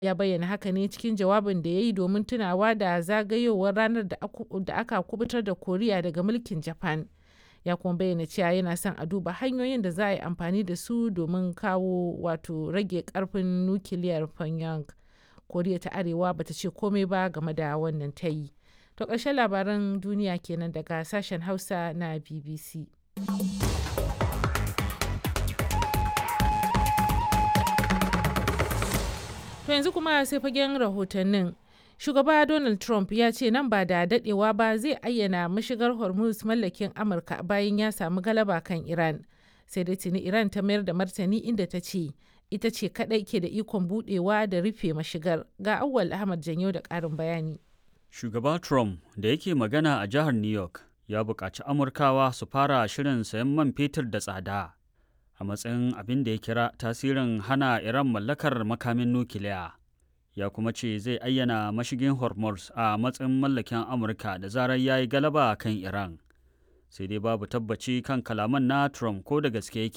Ya bayyana haka ne cikin jawabin da ya yi domin tunawa da zagayowar ranar da aka kubutar da Koriya daga mulkin Japan. Ya kuma bayyana cewa yana son a duba hanyoyin da za a yi amfani da su domin kawo wato rage karfin nukiliyar Pyongyang. Koriya ta Arewa bata ce komai ba game da wannan ta yi. To ƙarshen labaran duniya kenan daga sashen Hausa na BBC. To yanzu kuma sai fagen rahotannin. Shugaba Donald Trump ya ce nan ba da dadewa ba zai ayyana mashigar Hormuz mallakin Amurka bayan ya samu galaba kan Iran. Sai dai tuni Iran ta mayar da martani inda ta ce ita ce kadai ke da ikon budewa da rufe mashigar. Ga Auwal Ahmad Janyo da ƙarin bayani. Shugaba Trump da yake magana a jihar New York ya buƙaci Amurkawa su fara shirin sayan man fetur da tsada a matsayin abin da ya kira tasirin hana Iran mallakar makamin nukiliya. Ya kuma ce zai ayyana mashigin Hormuz a matsayin mallakin Amurka da zarar ya yi galaba kan Iran. Sai dai babu tabbaci kan kalaman na Trump ko da gaske yake